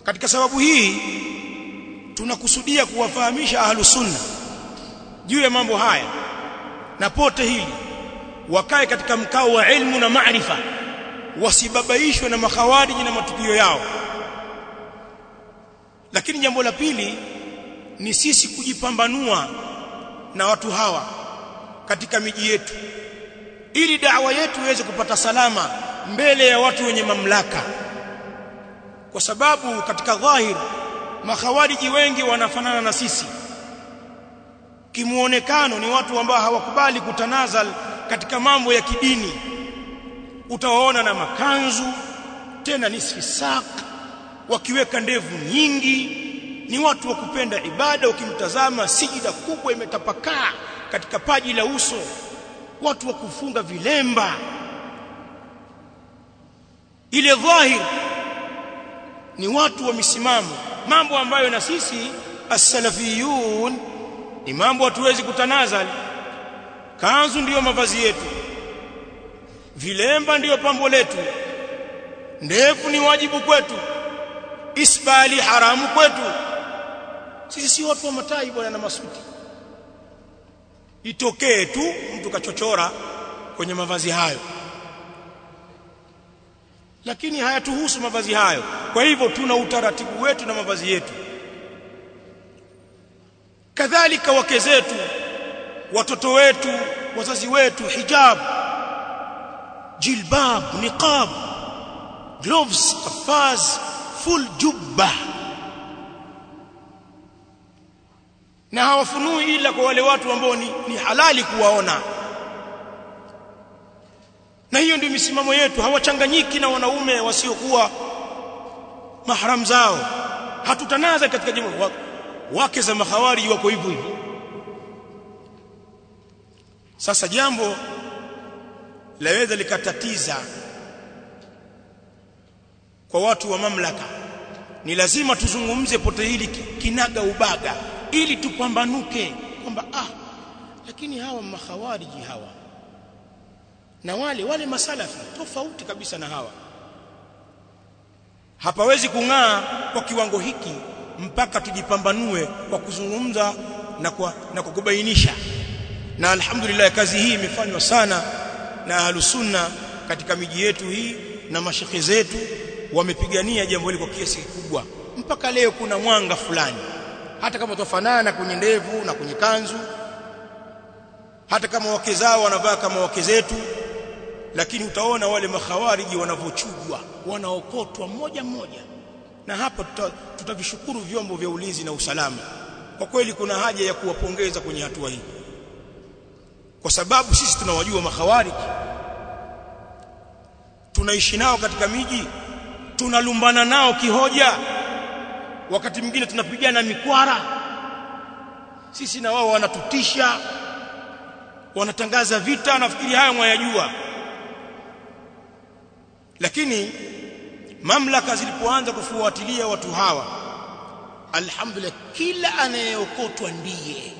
katika sababu hii tunakusudia kuwafahamisha ahlus sunna juu ya mambo haya na pote hili wakae katika mkao wa ilmu na maarifa wasibabaishwe na makhawariji na matukio yao lakini jambo la pili ni sisi kujipambanua na watu hawa katika miji yetu ili da'wa yetu iweze kupata salama mbele ya watu wenye mamlaka kwa sababu katika dhahir makhawariji wengi wanafanana na sisi kimuonekano ni watu ambao hawakubali kutanazal katika mambo ya kidini utawaona na makanzu tena nisfi sak wakiweka ndevu nyingi ni watu wa kupenda ibada ukimtazama sijida kubwa imetapakaa katika paji la uso watu wa kufunga vilemba ile dhahir ni watu wa misimamo mambo ambayo na sisi as-salafiyun ni mambo hatuwezi kutanazal kanzu ndiyo mavazi yetu vilemba ndiyo pambo letu ndefu ni wajibu kwetu isbali haramu kwetu sisi si watu wa matai bwana na masuti itokee tu mtu kachochora kwenye mavazi hayo lakini hayatuhusu mavazi hayo kwa hivyo tuna utaratibu wetu na mavazi yetu kadhalika wake zetu watoto wetu wazazi wetu hijab jilbab niqab gloves kafaz full jubba na hawafunui ila kwa wale watu ambao ni, ni halali kuwaona na hiyo ndio misimamo yetu hawachanganyiki na wanaume wasiokuwa mahram zao hatutanaza katika jambo wake za mahawari wako hivyo hivyo sasa jambo laweza likatatiza kwa watu wa mamlaka ni lazima tuzungumze pote hili kinaga ubaga ili tupambanuke kwamba ah lakini hawa makhawariji hawa na wale wale masalafi tofauti kabisa na hawa hapawezi kung'aa kwa kiwango hiki mpaka tujipambanue kwa kuzungumza na kwa, na kwa kubainisha na alhamdulillah kazi hii imefanywa sana na ahlusunna katika miji yetu hii na mashekhe zetu wamepigania jambo hili kwa kiasi kikubwa mpaka leo kuna mwanga fulani hata kama tofanana kwenye ndevu na kwenye kanzu hata kama wake zao wanavaa kama wake zetu lakini utaona wale makhawariji wanavochujwa wanaokotwa mmoja mmoja na hapa tutavishukuru tuta vyombo vya ulinzi na usalama kwa kweli kuna haja ya kuwapongeza kwenye hatua hii kwa sababu sisi tunawajua makhawariji tunaishi nao katika miji tunalumbana nao kihoja wakati mwingine tunapigana mikwara sisi na wao wanatutisha wanatangaza vita nafikiri hayo mwayajua lakini mamlaka zilipoanza kufuatilia watu hawa alhamdulillah kila anayeokotwa ndiye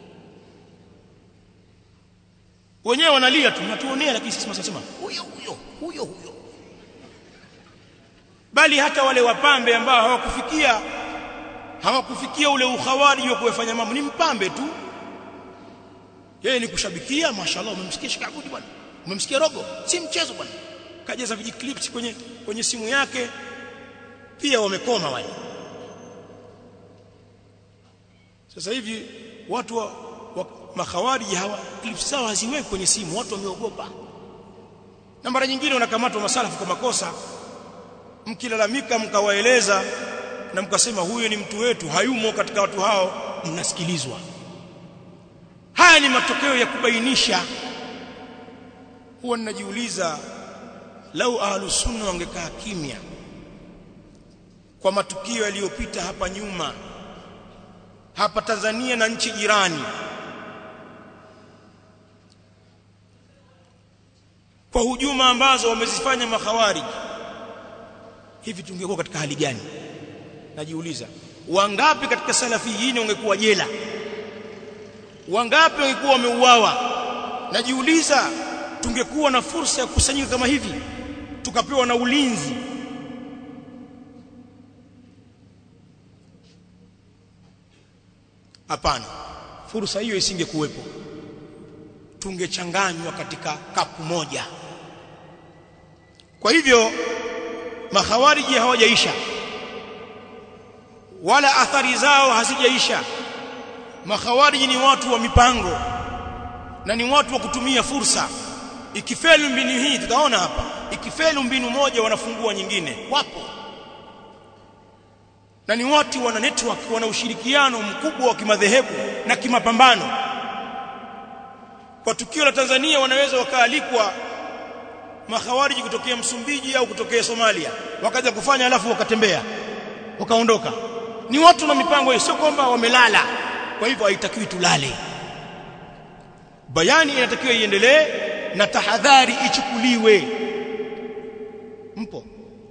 wenyewe wanalia tu natuonea lakini sisi tunasema huyo huyo huyo huyo bali hata wale wapambe ambao hawakufikia hawakufikia ule ukhawari wa kufanya mambo ni mpambe tu yeye ni kushabikia mashallah umemsikia shikabudi bwana umemsikia rogo si mchezo bwana kajaza vijiclips kwenye kwenye simu yake pia wamekoma wale sasa hivi watu wa, wa makhawariji hawa clips zao haziweki kwenye simu watu wameogopa na mara nyingine wanakamatwa masalafu kwa makosa mkilalamika mkawaeleza na mkasema huyo ni mtu wetu hayumo katika watu hao mnasikilizwa haya ni matokeo ya kubainisha huwa ninajiuliza lau ahlus sunna wangekaa kimya kwa matukio yaliyopita hapa nyuma hapa Tanzania na nchi jirani kwa hujuma ambazo wamezifanya makhawariji hivi tungekuwa katika hali gani najiuliza wangapi katika salafiyin wangekuwa jela wangapi wangekuwa wameuawa najiuliza tungekuwa na fursa ya kukusanyika kama hivi tukapewa na ulinzi hapana fursa hiyo isingekuwepo tungechanganywa katika kapu moja kwa hivyo makhawariji hawajaisha wala athari zao hazijaisha makhawariji ni watu wa mipango na ni watu wa kutumia fursa ikifeli mbinu hii tutaona hapa ikifeli mbinu moja wanafungua nyingine wapo na ni watu wana network wana ushirikiano mkubwa wa kimadhehebu na kimapambano kwa tukio la Tanzania wanaweza wakaalikwa makhawariji kutokea Msumbiji au kutokea Somalia wakaja kufanya alafu wakatembea wakaondoka ni watu na mipango sio kwamba wamelala kwa hivyo haitakiwi tulale bayani inatakiwa iendelee na tahadhari ichukuliwe mpo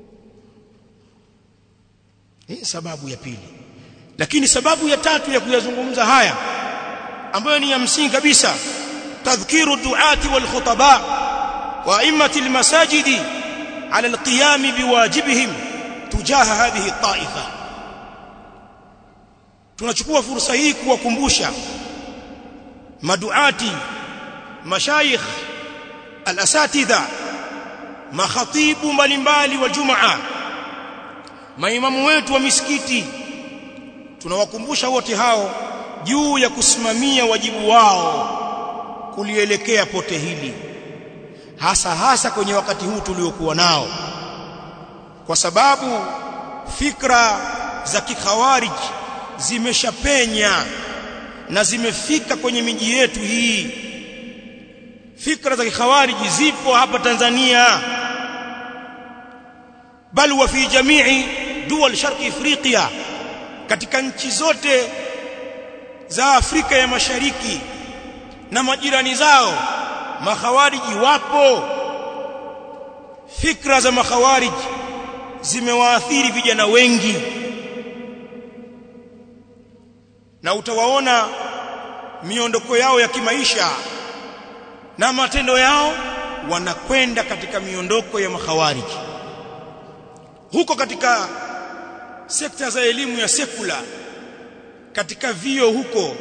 hii sababu ya pili lakini sababu ya tatu ya kuyazungumza haya ambayo ni ya msingi kabisa tadhkiru duati wal khutaba wa immati al masajidi ala al qiyam biwajibihim tujaha hadhihi taifa tunachukua fursa hii kuwakumbusha maduati mashayikh al-asatidha makhatibu mbalimbali wa jumaa maimamu wetu wa misikiti tunawakumbusha wote hao juu ya kusimamia wajibu wao kulielekea pote hili hasa hasa kwenye wakati huu tuliokuwa nao kwa sababu fikra za kikhawarij zimeshapenya na zimefika kwenye miji yetu hii fikra za kikhawariji zipo hapa Tanzania bal wa fi jamii dual sharqi afrika katika nchi zote za Afrika ya Mashariki na majirani zao makhawariji wapo fikra za makhawariji zimewaathiri vijana wengi na utawaona miondoko yao ya kimaisha na matendo yao wanakwenda katika miondoko ya makhawariji huko katika sekta za elimu ya sekula katika vio huko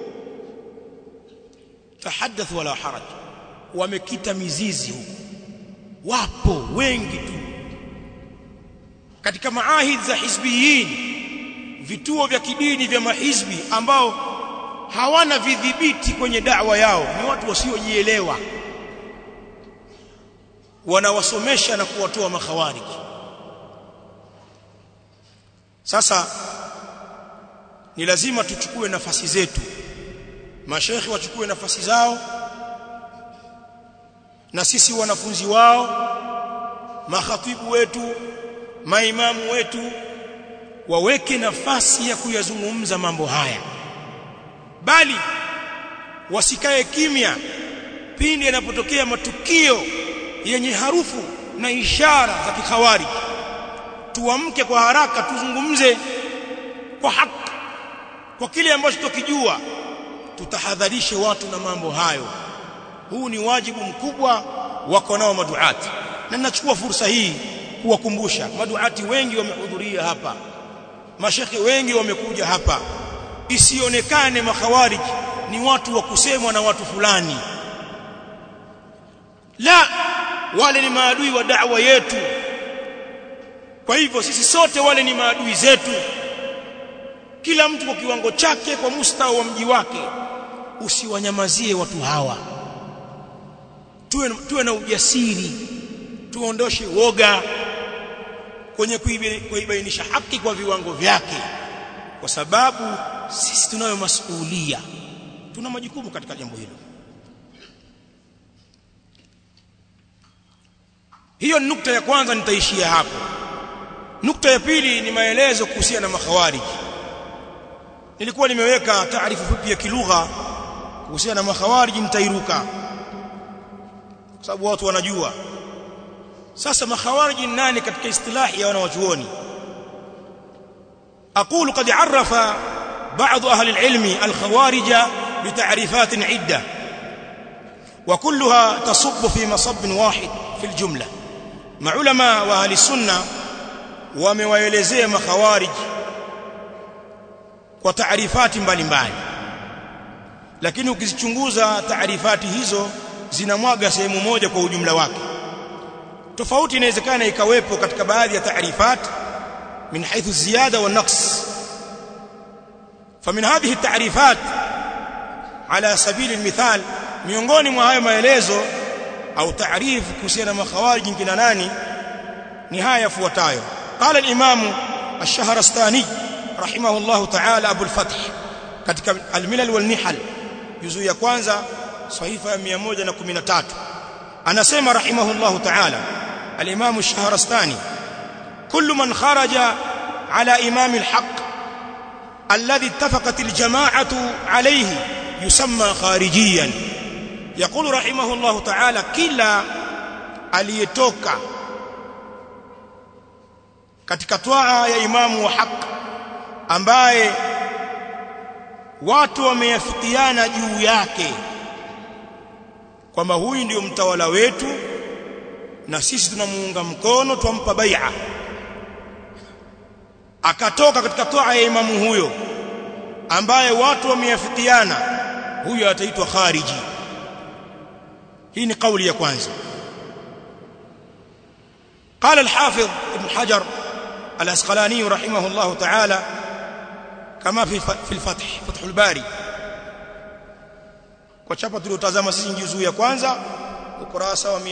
tahaddath wala haraj wamekita mizizi huko wapo wengi tu katika maahid za hizbiyin vituo vya kidini vya mahizbi ambao hawana vidhibiti kwenye da'wa yao ni watu wasiojielewa wanawasomesha na kuwatoa makhawariji sasa ni lazima tuchukue nafasi zetu mashekhi wachukue nafasi zao na sisi wanafunzi wao makhatibu wetu maimamu wetu waweke nafasi ya kuyazungumza mambo haya bali wasikae kimya pindi yanapotokea matukio yenye harufu na ishara za kikhawari tuamke kwa haraka tuzungumze kwa haki kwa kile ambacho tukijua tutahadharishe watu na mambo hayo huu ni wajibu mkubwa wako nao maduati na ninachukua fursa hii kuwakumbusha maduati wengi wamehudhuria hapa mashekhe wengi wamekuja hapa isionekane makhawarij ni watu wa kusemwa na watu fulani la wale ni maadui wa da'wa yetu kwa hivyo sisi sote wale ni maadui zetu kila mtu kwa kiwango chake kwa mustawa wa mji wake usiwanyamazie watu hawa tuwe, tuwe na ujasiri tuondoshe woga kwenye kuibainisha haki kwa viwango vyake kwa sababu sisi tunayo masuhulia tuna majukumu katika jambo hilo hiyo ni nukta ya kwanza nitaishia hapo nukta ya pili ni maelezo kuhusiana na makhawarij nilikuwa nimeweka taarifu fupi ya kilugha kuhusiana na makhawarij nitairuka kwa sababu watu wanajua sasa makhawarij nani katika istilahi ya wanawachuoni aqulu qad arafa بعض أهل العلم الخوارج بتعريفات عدة وكلها تصب في مصب واحد في الجملة مع علماء وأهل السنة ومويلزي مخوارج وتعريفات mbalimbali lakini ukizichunguza taarifati hizo zinamwaga sehemu moja kwa ujumla wake tofauti inawezekana ikawepo katika baadhi ya taarifat min haythu ziyada wa naqs فمن هذه التعريفات على سبيل المثال miongoni mwa hayo maelezo au taarifu kuhusiana na makhawarij kina nani ni haya yafuatayo qala al-imam ash-shahrastani rahimahullah ta'ala abu al-fath katika al-milal wal nihal juzu ya kwanza sahifa ya 113 anasema rahimahullah ta'ala al-imam ash-shahrastani kullu man kharaja ala imam al-haqq الذي اتفقت الجماعة عليه يسمى خارجيا يقول رحمه الله تعالى كلا aliyetoka katika twaa ya imamu wa haq ambaye watu wameyafikiana juu yake kwamba huyu ndiyo mtawala wetu na sisi tunamuunga mkono twampa bai'a akatoka katika toa ya imamu huyo ambaye watu wameafikiana huyo ataitwa khariji hii ni kauli ya kwanza قال الحافظ ابن حجر الأسقلاني رحمه الله تعالى كما في في الفتح فتح الباري وشapa tuliotazama sisi juzuu ya kwanza ukurasa wa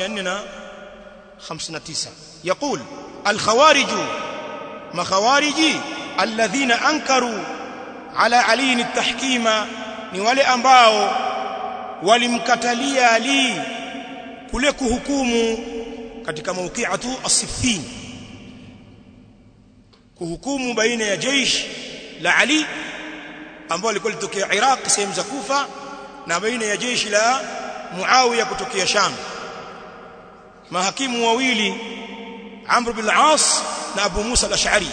459 يقول الخوارج makhawariji alladhina ankaru ala ali at-tahkima ni wale ambao walimkatalia ali kule kuhukumu katika mawqi'atu as-siffin kuhukumu baina ya jeshi la ali ambao lilikuwa litokea Iraq sehemu za Kufa na baina ya jeshi la Muawiya kutokea Sham mahakimu wawili Amr bin al-As na Abu Musa al-Ash'ari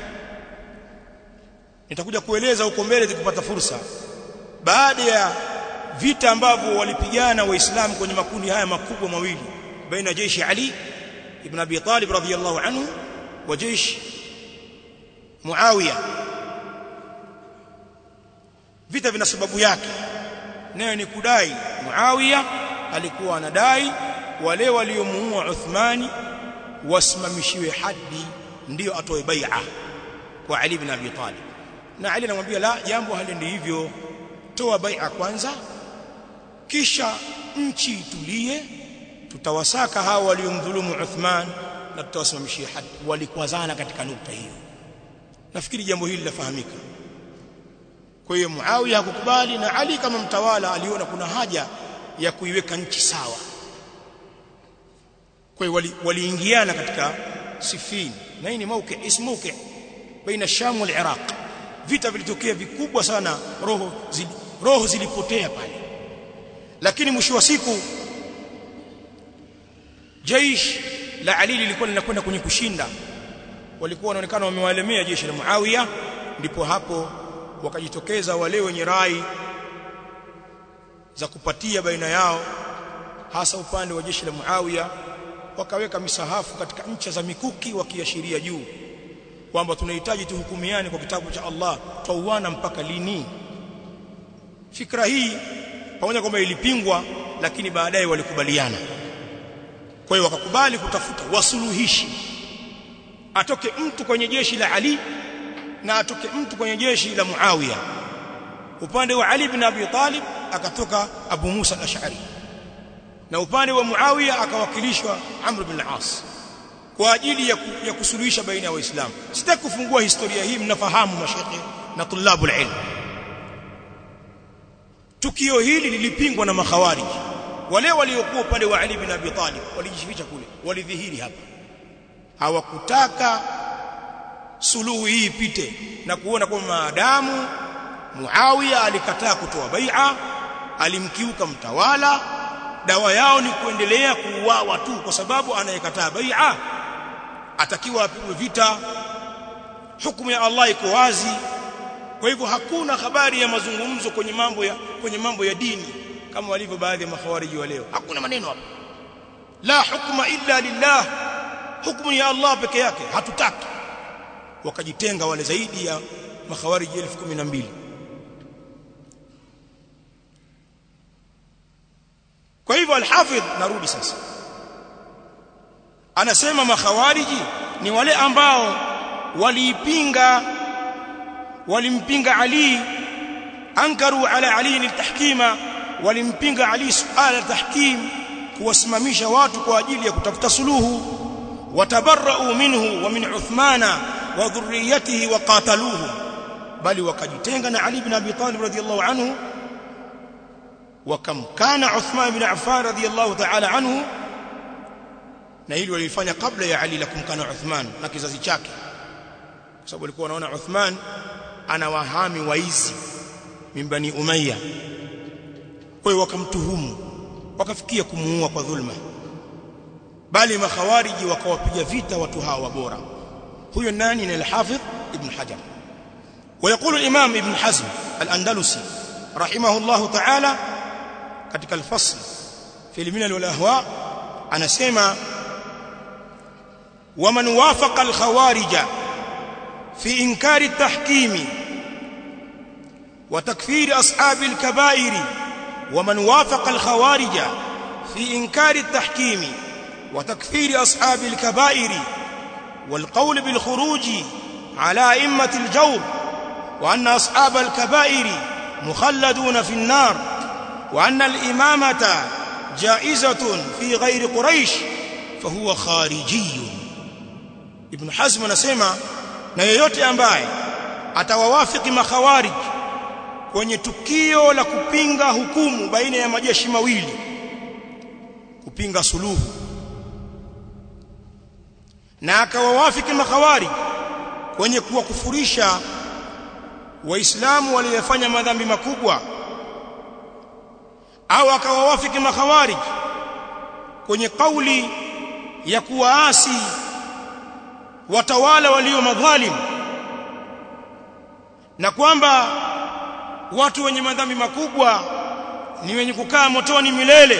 nitakuja kueleza huko mbele tukipata fursa baada ya vita ambavyo walipigana waislamu kwenye makundi haya makubwa mawili baina jeshi Ali ibn Abi Talib radhiyallahu anhu wa jeshi Muawiya vita vina sababu yake nayo ni kudai Muawiya alikuwa anadai wale waliomuua Uthmani wasimamishiwe hadi ndiyo atoe bai'a kwa Ali ibn Abi Talib na Ali anamwambia la jambo haliendi hivyo toa bai'a kwanza kisha nchi itulie tutawasaka hao waliomdhulumu Uthman na tutawasimamishia hadi walikwazana katika nukta hiyo nafikiri jambo hili lafahamika kwa hiyo Muawiya hakukubali na Ali kama mtawala aliona kuna haja ya kuiweka nchi sawa kwa hiyo waliingiana wali katika Sifin na hii ni mauki ismu mauki baina Sham wal Iraq vita vilitokea vikubwa sana roho zili, roho zilipotea pale lakini mwisho wa siku jaish la Ali lilikuwa linakwenda kwenye kushinda walikuwa wanaonekana wamewalemea jeshi la Muawiya ndipo hapo wakajitokeza wale wenye rai za kupatia baina yao hasa upande wa jeshi la Muawiya wakaweka misahafu katika ncha za mikuki wakiashiria juu kwamba tunahitaji tuhukumiane kwa kitabu cha Allah tauana mpaka lini fikra hii pamoja kwamba ilipingwa lakini baadaye walikubaliana kwa hiyo wakakubali kutafuta wasuluhishi atoke mtu kwenye jeshi la Ali na atoke mtu kwenye jeshi la Muawiya upande wa Ali bin Abi Talib akatoka Abu Musa al-Ash'ari na upande wa Muawiya akawakilishwa Amr bin al-As kwa ajili ya, ya kusuluhisha baina ya waislamu sitaki kufungua historia hii mnafahamu mashekhe na tulabu ilm tukio hili lilipingwa na makhawarij wale waliokuwa upande wa Ali bin Abi Talib walijificha kule walidhihiri hapa hawakutaka suluhu hii ipite na kuona kwamba maadamu Muawiya alikataa kutoa bai'a alimkiuka mtawala dawa yao ni kuendelea kuuawa tu kwa sababu anayekataa bai'a atakiwa apigwe vita hukumu ya Allah iko wazi kwa hivyo hakuna habari ya mazungumzo kwenye mambo ya kwenye mambo ya dini kama walivyo baadhi ya makhawariji wa leo hakuna maneno hapa la hukma illa lillah hukumu ya Allah peke yake hatutaki wakajitenga wale zaidi ya makhawariji 1012 hivyo al-Hafidh narudi sasa anasema makhawariji ni wale ambao waliipinga walimpinga Ali ankaru ala Ali litahkima walimpinga Ali suala tahkim kuwasimamisha watu kwa ajili ya kutafuta suluhu watabarra'u minhu wa min Uthmana wa dhurriyyatihi wa qataluhu bali wakajitenga na Ali ibn Abi Talib radhiyallahu anhu wakamkana Uthman ibn Affan radhiyallahu ta'ala anhu na hili walifanya kabla ya Ali la kumkana Uthman na kizazi chake kwa sababu walikuwa wanaona Uthman ana wahami waizi mimbani Umayya kwa hiyo wakamtuhumu wakafikia kumuua kwa dhulma bali makhawariji wakawapiga vita watu hawa bora huyo nani ni al-Hafidh ibn Hajar ويقول الإمام ابن حزم الأندلسي رحمه الله تعالى katika الفصل في الملل والأهواء anasema ومن وافق الخوارج في إنكار التحكيم وتكفير أصحاب الكبائر ومن وافق الخوارج في إنكار التحكيم وتكفير أصحاب الكبائر والقول بالخروج على أئمة الجور وأن أصحاب الكبائر مخلدون في النار وأن الإمامة جائزة في غير قريش فهو خارجي ابن حزم anasema na yeyote ambaye atawawafiki makhawarij kwenye tukio la kupinga hukumu baina ya majeshi mawili kupinga suluhu na akawawafiki makhawarij kwenye kuwakufurisha waislamu waliofanya madhambi makubwa au akawawafiki makhawarij kwenye kauli ya kuwaasi watawala walio madhalim na kwamba watu wenye madhambi makubwa ni wenye kukaa motoni milele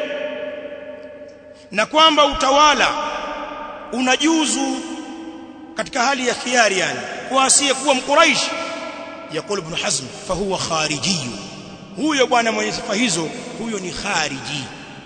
na kwamba utawala unajuzu katika hali ya khiari yani kwa asiye kuwa mkuraishi يقول ابن حزم فهو خارجي huyo bwana mwenye sifa hizo huyo ni khariji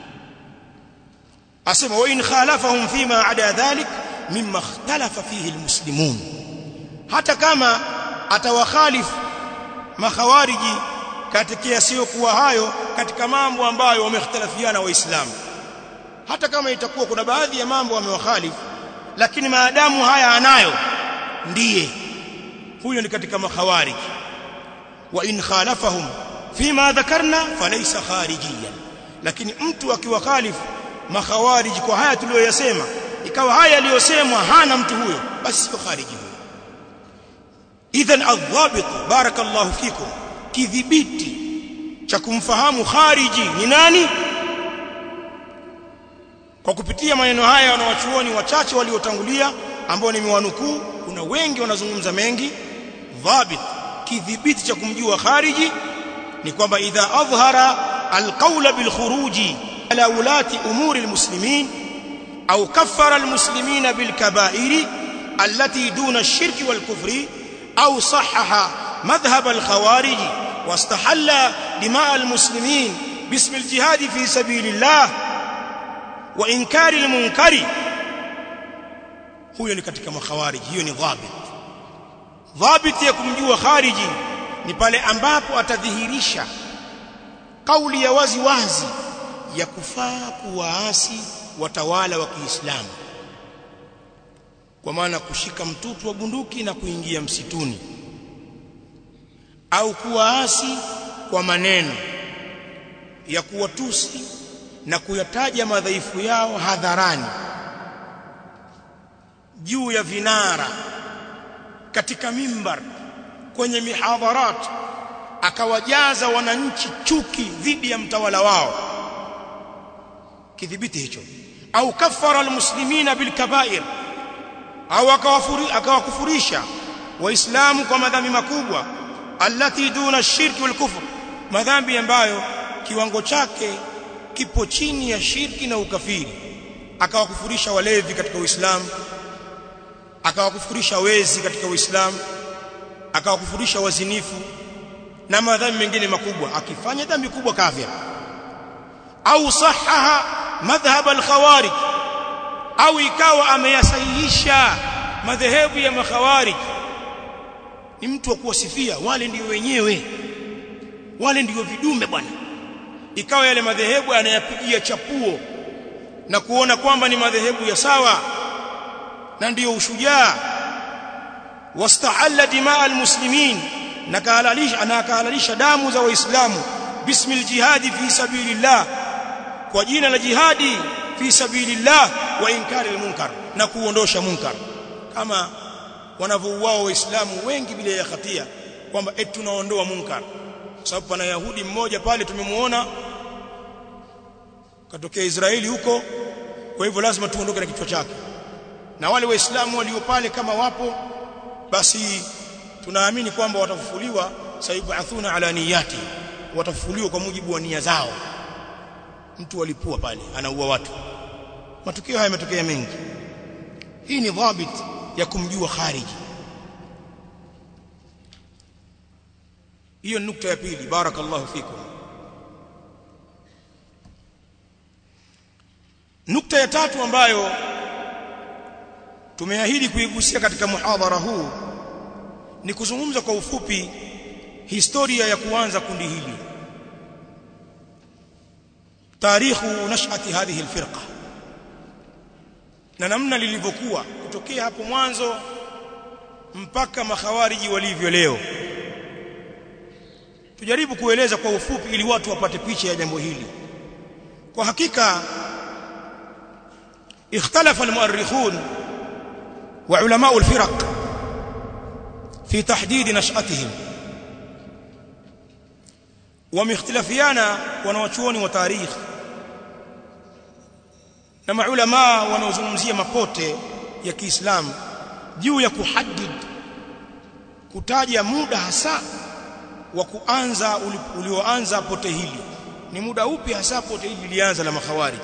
asema wa in khalafahum fima ada dhalik mimma ikhtalafa fihi almuslimun hata kama atawakhalif makhawariji katika yasiyokuwa hayo katika mambo ambayo wamekhtalafiana waislamu hata kama itakuwa kuna baadhi ya mambo wamewakhalifu lakini maadamu haya anayo ndiye huyo ni katika makhawarij wa in khalafahum fima dhakarna falaysa kharijiyan lakini mtu akiwakhalifu makhawarij kwa haya tuliyoyasema ikawa haya yaliyosemwa hana mtu huyo basi sio khariji huyo idhan adhabit barakallahu fikum kidhibiti cha kumfahamu khariji ni nani kwa kupitia maneno haya wanawachuoni wachache waliotangulia ambao nimewanukuu kuna wengi wanazungumza mengi dhabit kidhibiti cha kumjua khariji ni kwamba idha adhhara alqawla bilkhuruji ala ulati umuri almuslimin au kaffara almuslimina bilkaba'iri allati duna ash-shirki walkufri au sahhaha madhhab alkhawarij واستحل دماء المسلمين باسم الجهاد في سبيل الله وانكار المنكر huyo ni katika makhawarij hiyo ni dhabit dhabit ya kumjua khariji ni pale ambapo atadhihirisha kauli ya wazi wazi ya kufaa kuwaasi watawala wa Kiislamu kwa maana kushika mtutu wa bunduki na kuingia msituni au kuwaasi kwa maneno ya kuwatusi na kuyataja madhaifu yao hadharani juu ya vinara katika mimbar kwenye mihadharat akawajaza wananchi chuki dhidi ya mtawala wao kidhibiti hicho au kafara almuslimina bilkabair au akawakufurisha waislamu kwa madhambi makubwa allati duna shirki wal kufr madhambi ambayo kiwango chake kipo chini ya shirki na ukafiri akawakufurisha walevi katika uislamu akawakufurisha wezi katika uislamu akawakufurisha wazinifu na madhambi mengine makubwa akifanya dhambi kubwa kafir au sahaha madhhab al-khawarij au ikawa ameyasahihisha madhehebu ya makhawarij ni mtu wa kuwasifia wale ndio wenyewe wale ndio vidume bwana ikawa yale madhehebu anayapigia chapuo na kuona kwamba ni madhehebu ya sawa na ndiyo ushujaa wastahalla dimaa almuslimin na kahalalisha anakahalalisha damu za waislamu bismil jihadi fi sabilillah kwa jina la jihadi fi sabilillah wa inkari almunkar na kuondosha munkar kama wanavyouao waislamu wengi bila ya hatia kwamba eti tunaondoa munkar sababu pana yahudi mmoja pale tumemuona katokea Israeli huko kwa hivyo lazima tuondoke na kichwa chake na wale waislamu walio pale kama wapo basi tunaamini kwamba watafufuliwa sayubathuna ala niyati watafufuliwa kwa mujibu wa nia zao mtu walipua pale anaua watu matukio haya yametokea mengi hii ni dhabit ya kumjua khariji hiyo nukta ya pili barakallahu fikum nukta ya tatu ambayo tumeahidi kuigusia katika muhadhara huu ni kuzungumza kwa ufupi historia ya kuanza kundi hili tarikhu nashati hadhihi alfirqa na namna lilivyokuwa kutokea hapo mwanzo mpaka makhawariji walivyo leo tujaribu kueleza kwa ufupi ili watu wapate picha ya jambo hili kwa hakika ikhtalafa almuarrikhun wa ulama alfiraq fi tahdid nash'atihim wameikhtilafiana wanawachuoni wa tarikh na maulama wanaozungumzia mapote ya Kiislamu juu ya kuhaddid kutaja muda hasa wa kuanza ulioanza pote hili ni muda upi hasa pote hili lilianza la makhawarij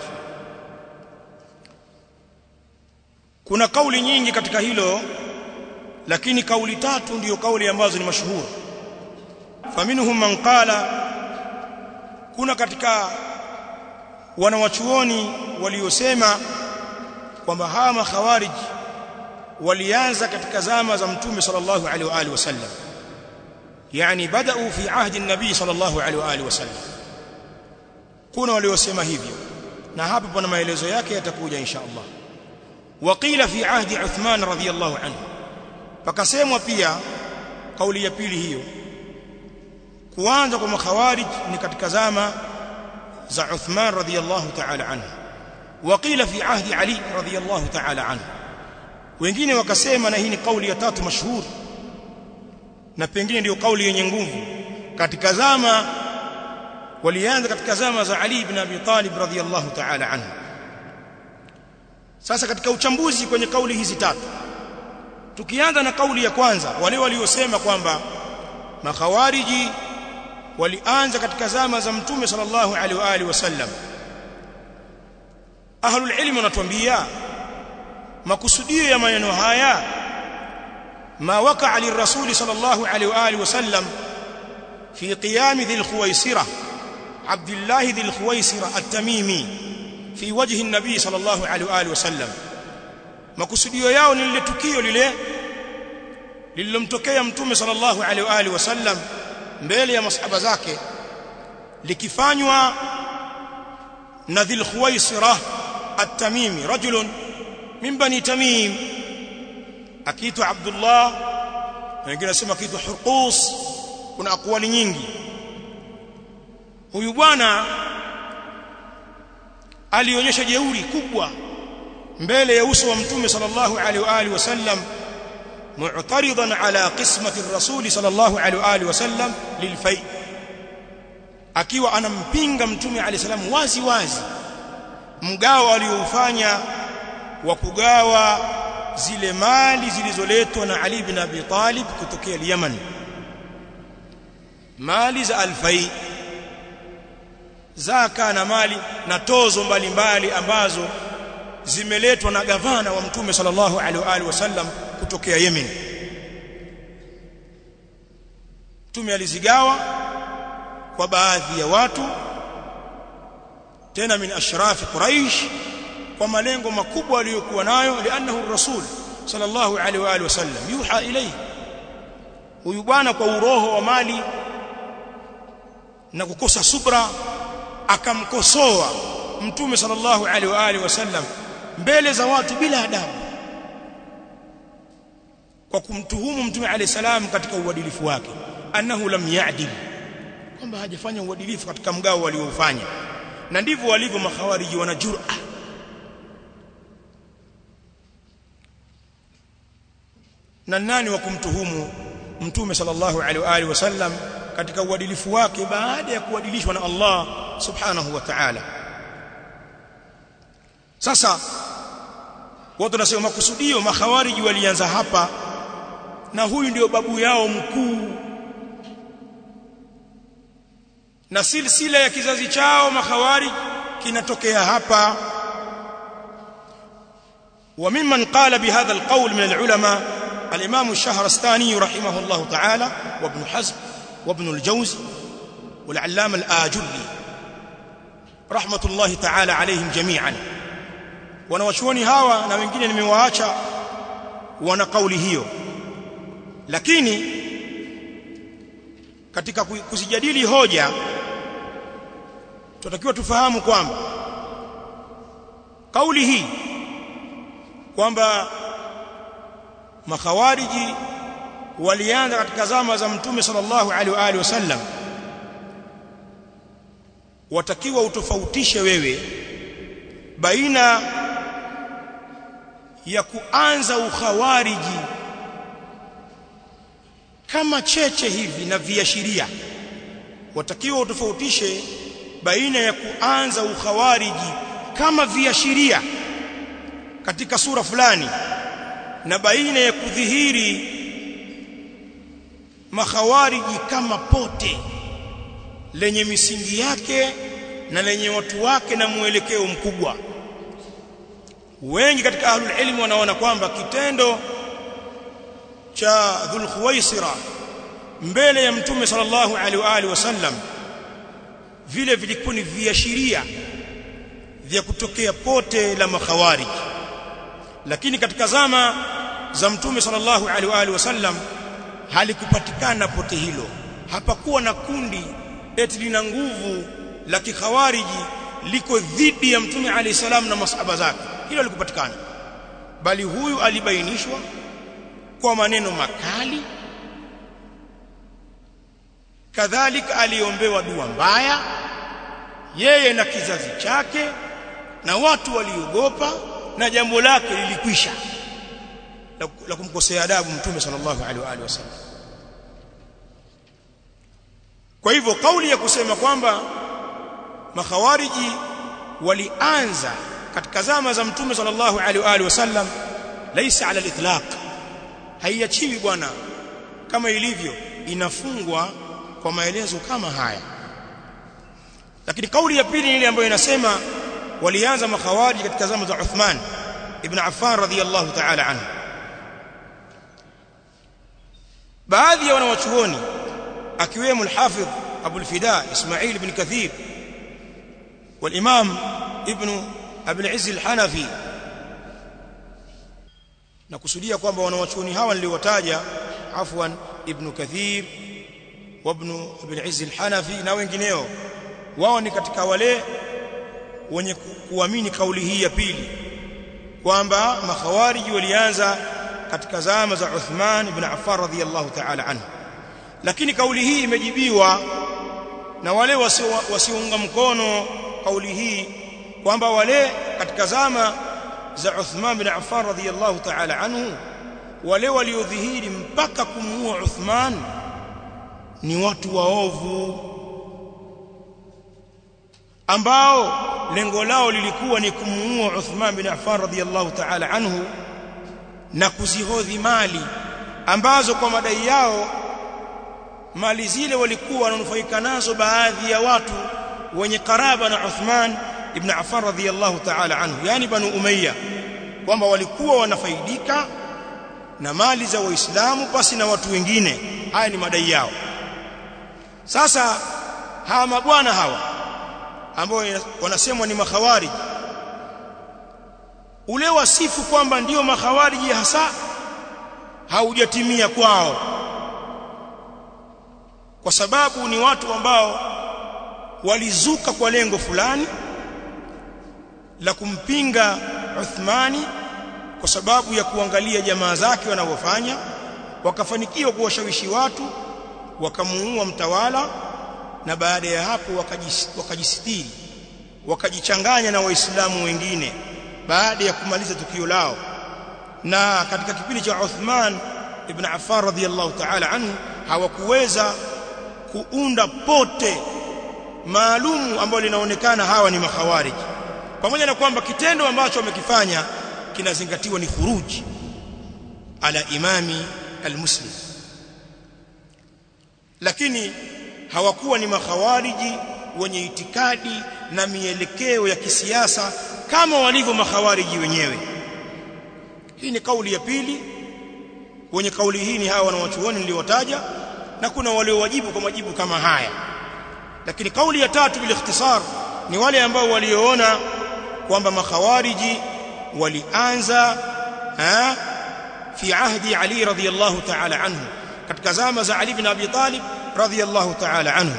kuna kauli nyingi katika hilo lakini kauli tatu ndiyo kauli ambazo ni mashuhuri faminhum man qala kuna katika wanawachuoni waliosema kwamba hawa makhawarij walianza katika zama za mtume sallallahu alaihi wa alihi wasallam yani badau fi ahdi an-nabi sallallahu alaihi wa alihi wasallam kuna waliosema hivyo na hapa pana maelezo yake yatakuja insha Allah waqila fi ahdi Uthman radhiyallahu anhu pakasemwa pia kauli ya pili hiyo kuanza kwa makhawarij ni katika zama za Uthman radhiyallahu ta'ala anhu waqila fi ahdi Ali radhiyallahu ta'ala anhu wengine wakasema na hii ni kauli ya tatu mashuhuri na pengine ndio kauli yenye nguvu katika zama walianza katika zama za Ali ibn Abi Talib radhiyallahu ta'ala anhu sasa katika uchambuzi kwenye kauli hizi tatu tukianza na kauli ya kwanza wale waliosema kwamba makhawariji walianza katika zama za mtume sallallahu alaihi wa alihi wasallam ahlul ilm wanatuambia makusudio ya maneno haya ma waqa'a lirrasul sallallahu alaihi wa alihi wasallam fi qiyam dhil khuwaisira abdullah dhil khuwaisira at-tamimi fi wajhi an-nabi sallallahu alaihi wa alihi wasallam makusudio yao ni lile tukio lile lililomtokea mtume sallallahu alaihi wa alihi wasallam mbele ya masahaba zake likifanywa na dhil khuwaisira at-tamimi rajulun min bani tamim akiitwa abdullah wengine nasema akiitwa hurqus kuna akwali nyingi huyu bwana alionyesha jeuri kubwa mbele ya uso wa mtume sallallahu alaihi wa alihi wasallam mu'taridan ala qismati ar-rasul sallallahu alaihi wa alihi wasallam lilfai akiwa anampinga mtume alayhi salam wazi wazi mgao aliofanya wa kugawa zile mali zilizoletwa na Ali bin Abi Talib kutokea Yemen mali za alfai zaka na mali na tozo mbalimbali mbali ambazo zimeletwa na gavana wa mtume sallallahu alaihi wasallam kutokea Yemen mtume alizigawa kwa baadhi ya watu tena min ashrafi quraish kwa malengo makubwa aliyokuwa nayo lianahu rasul sallallahu alaihi wa alihi wasallam yuha ilayhi huyu bwana kwa uroho wa mali na kukosa subra akamkosoa mtume sallallahu alaihi wa alihi wasallam mbele za watu bila adabu kwa kumtuhumu mtume alayhi salam katika uadilifu wake annahu lam ya'dil kwamba hajafanya uadilifu katika mgao waliofanya na ndivyo walivyo makhawariji wana jur'a na nani wa kumtuhumu mtume sallallahu alaihi wa alihi wasallam katika uadilifu wake baada ya kuadilishwa na Allah subhanahu wa ta'ala sasa watu wanasema makusudio makhawariji walianza hapa na huyu ndio babu yao mkuu na silsila ya kizazi chao makhawarij kinatokea hapa وممن قال بهذا القول من العلماء الإمام الشهرستاني رحمه الله تعالى وابن حزم وابن الجوزي والعلامة الآجلي رحمة الله تعالى عليهم جميعا wanawachuoni hawa na wengine nimewaacha wana kauli hiyo lakini katika kuzijadili hoja tunatakiwa tufahamu kwamba kauli hii kwamba makhawariji walianza katika zama za mtume sallallahu alaihi wa alihi wasallam watakiwa utofautishe wewe baina ya kuanza ukhawariji kama cheche hivi na viashiria watakiwa utofautishe baina ya kuanza ukhawariji kama viashiria katika sura fulani na baina ya kudhihiri makhawariji kama pote lenye misingi yake na lenye watu wake na mwelekeo mkubwa wengi katika ahlul ilmi wanaona kwamba kitendo cha dhul khuwaisira mbele ya mtume sallallahu alaihi wa alihi wasallam vile vilikuwa ni viashiria vya kutokea pote la makhawarij lakini katika zama za mtume sallallahu alaihi wa alihi wasallam halikupatikana pote hilo hapakuwa na kundi eti lina nguvu la kikhawariji liko dhidi ya mtume alayhi salam na masahaba zake hilo likupatikana bali huyu alibainishwa kwa maneno makali kadhalika aliombewa dua mbaya yeye na kizazi chake na watu waliogopa na jambo lake lilikwisha la, la kumkosea adabu mtume sallallahu alaihi wa alihi wasallam kwa hivyo kauli ya kusema kwamba makhawariji walianza katika zama za mtume sallallahu alaihi wa alihi wasallam laisa ala al-itlaq haiachiwi bwana kama ilivyo inafungwa kwa maelezo kama haya lakini kauli ya pili ile ambayo inasema walianza makhawariji katika zama za Uthman ibn Affan radhiyallahu ta'ala anhu baadhi ya wanawachuoni akiwemo al-Hafidh Abu al-Fida Ismail ibn Kathir والامام ابن ابي العز الحنفي nakusudia kwamba wanawachuoni hawa niliwataja afwan ibn kathir wa ibn ibn izz al-hanafi na wengineo wao ni katika wale wenye kuamini kauli hii ya pili kwamba makhawariji walianza katika zama za Uthman ibn Affan radhiyallahu ta'ala anhu lakini kauli hii imejibiwa na wale wasiounga mkono kauli hii kwamba wale katika zama za Uthman bin Affan radhiyallahu ta'ala anhu wale waliodhihiri mpaka kumuua Uthman ni watu waovu ambao lengo lao lilikuwa ni kumuua Uthman bin Affan radhiyallahu ta'ala anhu na kuzihodhi mali ambazo kwa madai yao mali zile walikuwa wananufaika nazo baadhi ya watu wenye karaba na Uthman ibn Affan radhiyallahu ta'ala anhu yani banu Umayya kwamba walikuwa wanafaidika na mali za waislamu pasi na watu wengine haya ni madai yao sasa hawa mabwana hawa ambao wanasemwa ni makhawarij ule wasifu kwamba ndiyo makhawariji hasa haujatimia kwao kwa sababu ni watu ambao walizuka kwa lengo fulani la kumpinga Uthmani kwa sababu ya kuangalia jamaa zake wanavyofanya wakafanikiwa kuwashawishi watu wakamuua mtawala na baada ya hapo wakajisitiri wakajichanganya na waislamu wengine baada ya kumaliza tukio lao na katika kipindi cha Uthman ibn Affan radhiyallahu ta'ala anhu hawakuweza kuunda pote maalumu ambalo linaonekana hawa ni makhawarij pamoja na kwamba kitendo ambacho wamekifanya kinazingatiwa ni khuruji ala imami almuslim lakini hawakuwa ni makhawariji wenye itikadi na mielekeo ya kisiasa kama walivyo makhawariji wenyewe hii ni kauli ya pili wenye kauli hii ni hawa wanawachuoni niliotaja na kuna waliowajibu kwa majibu kama haya lakini kauli ya tatu bil ikhtisar ni wale ambao walioona kwamba makhawariji walianza ha, fi ahdi Ali radhiyallahu ta'ala anhu katika zama za Ali ibn Abi Talib radhiyallahu ta'ala anhu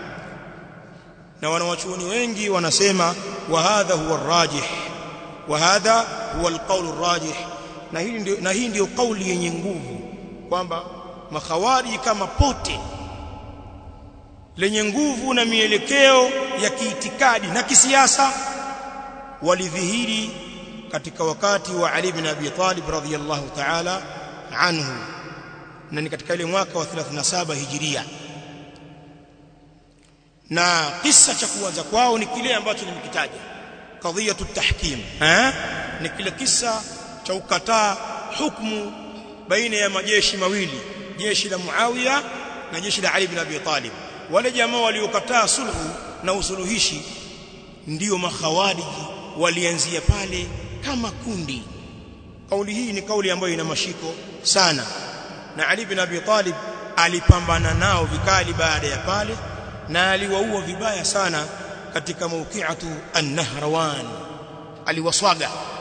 na wanawachuoni wengi wanasema wa hadha huwa arrajih wa hadha huwa alqawl arrajih na hii ndio na hii ndio kauli yenye nguvu kwamba makhawariji kama pote lenye nguvu na mielekeo ya kiitikadi na kisiasa walidhihiri katika wakati wa Ali ibn Abi Talib radhiyallahu ta'ala anhu na ni katika ile mwaka wa 37 hijiria na kisa cha kuanza kwao ni kile ambacho nimekitaja kadhiyatu tahkim eh ni kile kisa cha ukataa hukumu baina ya majeshi mawili jeshi la Muawiya na jeshi la Ali ibn Abi Talib wale jamaa waliokataa sulhu na usuluhishi ndio makhawariji walianzia pale kama kundi kauli hii ni kauli ambayo ina mashiko sana na Ali ibn Abi Talib alipambana nao vikali baada ya pale na aliwaua vibaya sana katika maukiatu an-Nahrawan aliwaswaga